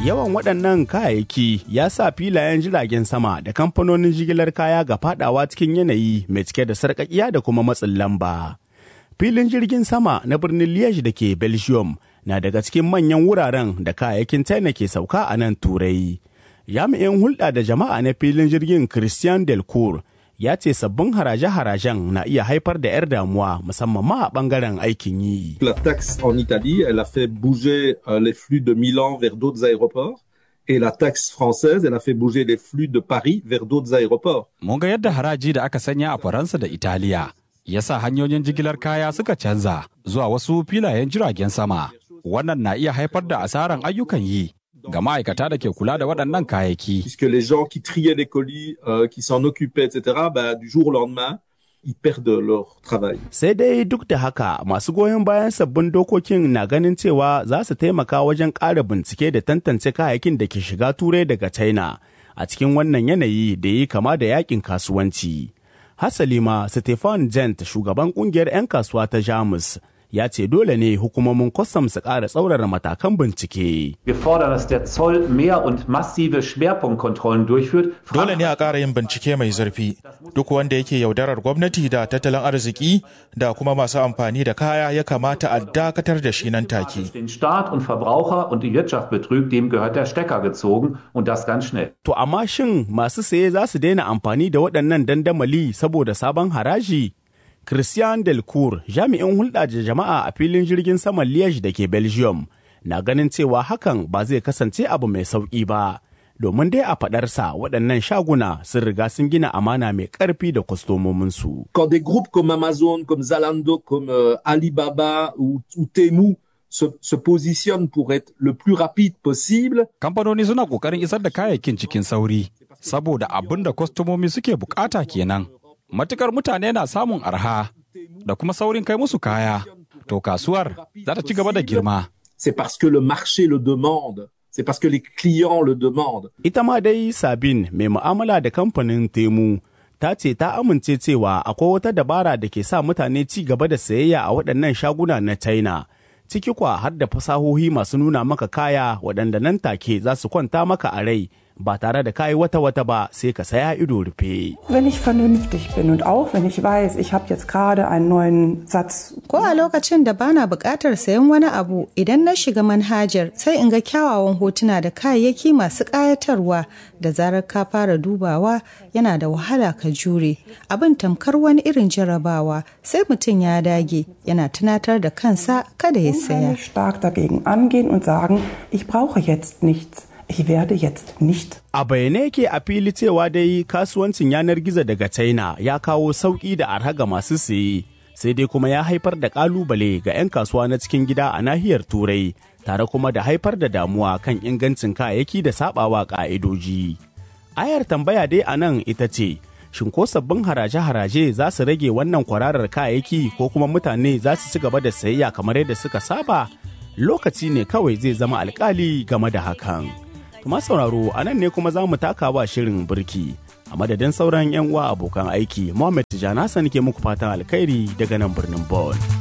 Yawan waɗannan kayayyaki ya sa filayen jiragen sama da kamfanonin jigilar kaya ga fadawa cikin yanayi mai cike da sarƙaƙiya da kuma matsin lamba. Filin jirgin sama na birnin Liège da ke Belgium na daga cikin manyan wuraren da kayayyakin China ke sauka a nan Turai. Jami'in hulɗa da jama'a na filin jirgin Christian Delcourt ya ce sabbin haraje-harajen na iya haifar da 'yar damuwa musamman ma a ɓangaren aikin yi. La taxe en Italie, elle a fait bouger euh, les flux de Milan vers d'autres aéroports. Et la taxe française, elle a fait bouger les flux de Paris vers d'autres aéroports. Mun ga yadda haraji da aka sanya a Faransa da Italiya ya sa hanyoyin jigilar kaya suka canza zuwa wasu filayen jiragen sama. Wannan na iya haifar da asaran ayyukan yi ga ma'aikata da ke kula da waɗannan kayayyaki. Puisque les gens qui triaient les colis, euh, qui s'en occupaient, etc., bah, du jour au lendemain, ils perdent leur travail. Sai dai duk da haka masu goyon bayan sabbin dokokin na ganin cewa za su taimaka wajen ƙara bincike da tantance kayayyakin da ke shiga turai daga China a cikin wannan yanayi da yi kama da yakin kasuwanci. Hasali ma Stefan Jent shugaban kungiyar 'yan kasuwa ta Jamus ya ce dole ne hukumomin kwastam su ƙara tsaurara matakan bincike. Wir fordern, dass der Zoll mehr und massive Schwerpunktkontrollen durchführt. Dole ne a ƙara yin bincike mai zurfi. Duk wanda yake yaudarar gwamnati da tattalin arziki da kuma masu amfani da kaya ya kamata a dakatar da shi nan take. Den Staat und Verbraucher und die Wirtschaft betrügt, dem gehört der Stecker gezogen und das ganz schnell. To amma shin masu saye za su daina amfani da waɗannan dandamali saboda sabon haraji? Christian Delcourt, jami'in hulɗa da jama'a a filin jirgin saman Liège da ke Belgium, na ganin cewa hakan ba zai kasance abu mai sauƙi ba. Domin dai a faɗarsa waɗannan shaguna sun riga sun gina amana mai ƙarfi da kwastomominsu. Quand des groupes comme Amazon, comme Zalando, comme euh, Alibaba ou, ou Temu se, se positionnent pour être le plus rapide possible, Kamfanoni suna ƙoƙarin isar da kayayyakin cikin sauri, saboda abin da kwastomomi suke bukata kenan. Matukar mutane na samun arha da kuma saurin kai musu kaya, to kasuwar za ta ci gaba da girma. c'est parce que le marché le demande, c'est parce que les clients le demandent. Ita ma dai Sabin mai mu'amala da kamfanin Temu ta ce ta amince cewa akwai wata dabara da ke sa mutane ci gaba da sayayya a waɗannan shaguna na China. Ciki kwa har da fasahohi masu nuna maka kaya waɗanda nan take za su kwanta maka a rai ba tare da kayi wata-wata ba sai ka saya ido rufe. Wenn ich vernünftig bin und auch wenn ich weiß, ich habe jetzt gerade einen neuen Satz. Ko a lokacin da bana buƙatar sayan wani abu idan na shiga manhajar sai in ga kyawawan hotuna da kayayyaki masu ƙayatarwa da zarar ka fara dubawa yana da wahala ka jure. Abin tamkar wani irin jarabawa sai mutum ya dage yana tunatar da kansa kada ya saya. Unheimlich stark dagegen angehen und sagen, ich brauche jetzt nichts. Ich werde jetzt nicht. A bayyane yake a fili cewa dai kasuwancin yanar gizo daga China ya kawo sauƙi da arha ga masu siye, sai dai kuma ya haifar da ƙalubale ga 'yan kasuwa na cikin gida a nahiyar Turai, tare kuma da haifar da damuwa kan ingancin kayayyaki da saɓawa ƙa'idoji. Ayar tambaya dai a nan ita ce, shin ko sabbin haraje-haraje za su rage wannan kwararar kayayyaki ko kuma mutane za su ci gaba da sayayya kamar yadda suka saba? Lokaci ne kawai zai zama alkali game da hakan. Tuma sauraro a nan ne kuma za mu taka wa shirin birki. A madadin sauran 'yan uwa abokan aiki, Muhammad Tijjani Hassan ke muku fatan alkhairi daga nan birnin Bon.